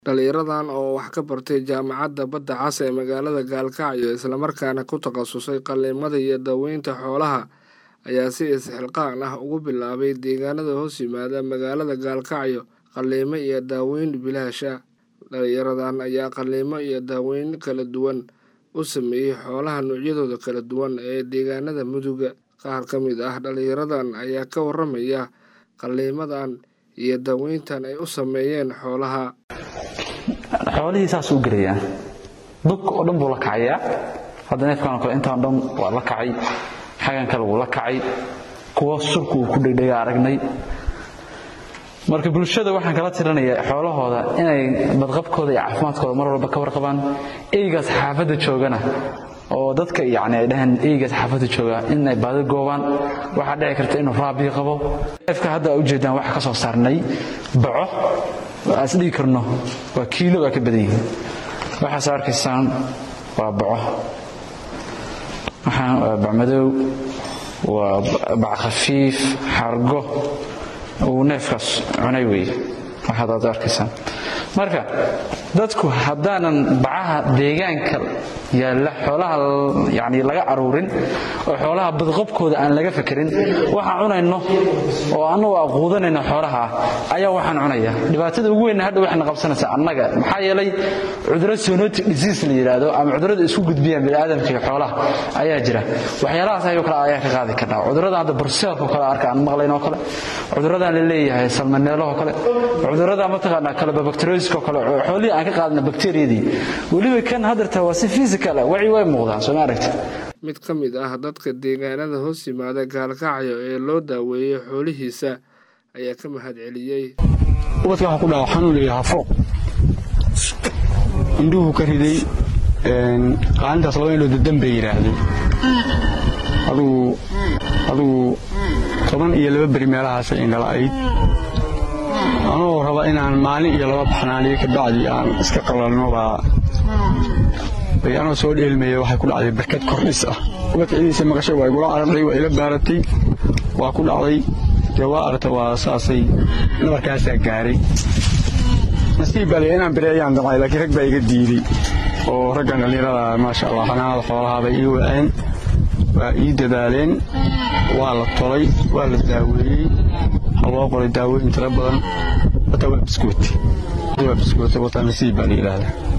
Dhalinyaradan oo wax ka bartay Jaamacadda Badda Cas ee magaalada Gaalkacyo isla markaana ku takhasusay qalliimada iyo daaweynta xoolaha ayaa si is-xilqaan ah ugu bilaabay deegaanada hoos yimaada magaalada Gaalkacyo qalliimo iyo daaweyn bilaash ah. Dhalinyaradan ayaa qalliimo iyo daaweyn kala duwan u sameeyay xoolaha noocyadooda kala duwan ee deegaanada Mudug. Qaar ka mid ah dhalinyaradan ayaa ka warramaya qalliimadan iyo daaweyntan ay u sameeyeen xoolaha. xoolihii saas u gelayaa dug oo dhan buu la kacayaa hadda neefkan oo kale intaan dhan waa la kacay xagan kale wuu la kacay kuwa surka uu ku dhegdhega aragnay marka bulshada waxaan kala tirinayaa xoolahooda inay badqabkooda iyo caafimaadkooda mar walba ka warqabaan eygaas xaafadda joogana oo dadka yacni ay dhaheen eygaas xaafadda jooga inay baadi goobaan waxaa dhici karta inuu raabiyo qabo neefka hadda aa ujeedaan waxaa ka soo saarnay baco aan is dhigi karno waa kiilo waa ka badan yihiin waxaas arkaysaan waa baco waxaan waa bacmadow waa bac khafiif xargo uu neefkaas cunay weeye waxaad aad arkaysaan marka dadku haddaanan bacaha deegaanka yaalla xoolaha yani laga aruurin oo xoolaha badqabkooda aan laga fekerin waxaan cunayno oo annagu aquudanayno xoolaha ayaa waxaan cunaya dhibaatada ugu weynna hadha waxayna qabsanaysaa annaga maxaa yeelay cudurro zoonotic disease la yidhaahdo ama cudurrada isku gudbiyaan bini'aadamka iyo xoolaha ayaa jira waxyaalahaas ayoo kale ayaa ka qaadi karnaa cudurrada hadda burseelka kale arka aan maqlayn oo kale cudurradan la leeyahay salmaneelahoo kale cudurrada mataqaanaa kalebabacteriosiska oo kale xoolihii aan ka qaadna bakteriyadii weliba kan haddarta waa si physical ah waci way muuqdaan soo ma aragti mid ka mid ah dadka deegaanada hoos yimaada gaalkacyo ee loo daaweeyey xoolihiisa ayaa ka mahad celiyey ubadka waxaa ku dhaca xanuun iyo hafo indhuhu ka riday qaalintaas laba indhood dadan bay yidhaahday adugu adugu toban iyo laba beri meelahaasay indhala'ayd anoo raba inaan maalin iyo laba baxnaaniyo ka bacdi aan iska qalalno baa bay anoo soo dheelmaya waxay ku dhacday barkad kordhis ah ubadka cidiisa maqashay waa igula carartay waa ila baaratay waa ku dhacday dee waa aragta waa saasay nabarkaasaa gaaray nasiib baa leh inaan bireeyaan damcay laakiin rag baa iga diiday oo raggan dhallinyarada maasha allah xanaanada xoolaha bay ii waceen waa ii dadaaleen waa la tolay waa la daaweeyey waxaa loo qoray daawooyin tiro badan wata waa biskuut waa biskuut wata nasiib baa la yidhaahdaa